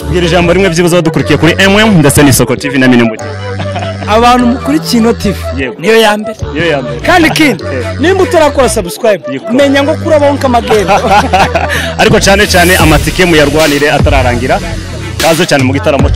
Mbwira ijambo rimwe byibuze abadukurikiye kuri MM ndetse n'isoko TV na Minimum. abantu mukurikiye ino TV Yego. niyo ya mbere Niyo ya mbere. kandi ikindi nimba utarakora subscribe Yego. menya ngo kurabaho nk'amagenda Ariko cyane cyane amatike muyarwanire atararangira. Kaze cyane mu gitaramo.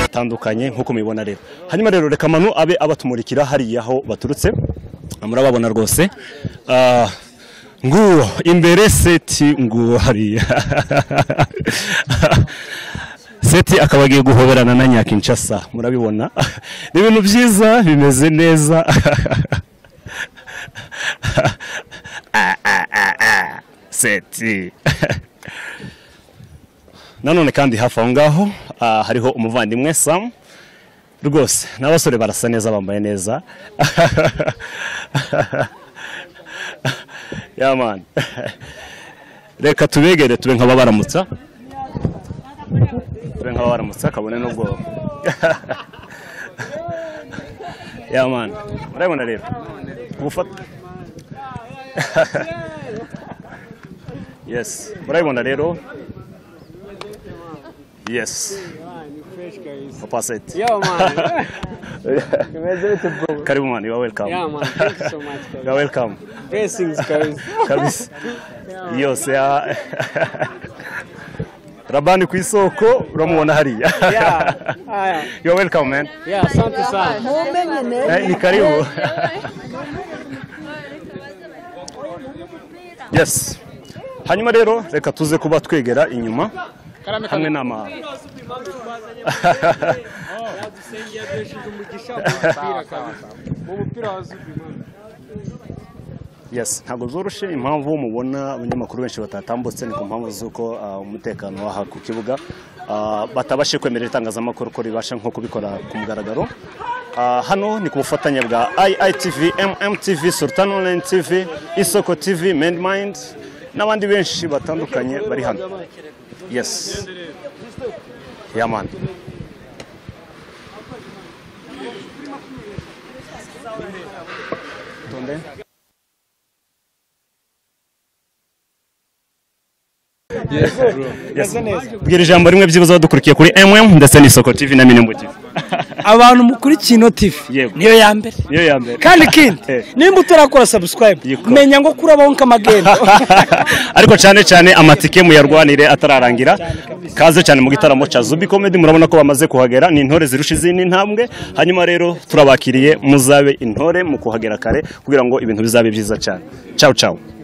atandukanye nk'uko mubibona rero hanyuma rero reka manu abe abatumurikira hariya aho baturutse murababona rwose Ah, nguwo imbere seti nguwo hariya seti akaba agiye guhoberana na nyakinshasa murabibona ni ibintu byiza bimeze neza Ah, ah, ah, ah, seti nanone kandi hafi aho ngaho ah, hariho umuvandimwe samu rwose n'abasore barasa neza bambaye neza yamani reka tubegere tube nk'ababaramutsa tube nk'ababaramutsa kabone n'ubwo yamani murabibona rero ubufata yes murabibona rero Yes. Papa Set. Yo, man. Beautiful. Karibu man, you are welcome. Yeah, man. Thank you so much. You are welcome. guys. Blessings, guys. Kabisa. Yose ya Rabani ku isoko uramubona hariya. Yeah. Aya. You are welcome man. Yeah, asante sana. mumenye neza Eh, ni karibu. Yes. Hanyuma rero reka tuze kuba twegera inyuma hamwe n'ama Yadusengiye yaduhesheje umugisha mu mupira kabisa. Mu mupira wa Zubi, man. Yes, ntabwo zoroshe impamvu mubona abanyamakuru benshi batatambutse ni ku mpamvu z'uko ah, umutekano w'aha ku kibuga ah, batabashe kwemerera itangazamakuru ko ribasha nko kubikora ku mugaragaro Ah, hano ni ku bufatanye bwa IITV, MMTV, Sultan Online TV, Isoko TV, Mindmind n'abandi benshi batandukanye bari hano. Yes. Yaman. Tonde. Yes. Bwira ijambo rimwe byibuze abadukurikiye kuri MM ndetse n'Isoko TV na Minimum TV. abantu mukurikiye ino TV Yego. niyo ya mbere Niyo ya mbere. kandi ikindi Eh. nimba utarakora subscribe Yego. menya ngo kurabaho nk'amagenda ariko cyane cyane amatike muyarwanire atararangira kaze cyane mu gitaramo cya Zubi Comedy murabona ko bamaze kuhagera ni intore zirusha izindi intambwe hanyuma rero turabakiriye muzabe intore mu kuhagera kare kugira ngo ibintu bizabe byiza cyane ciao ciao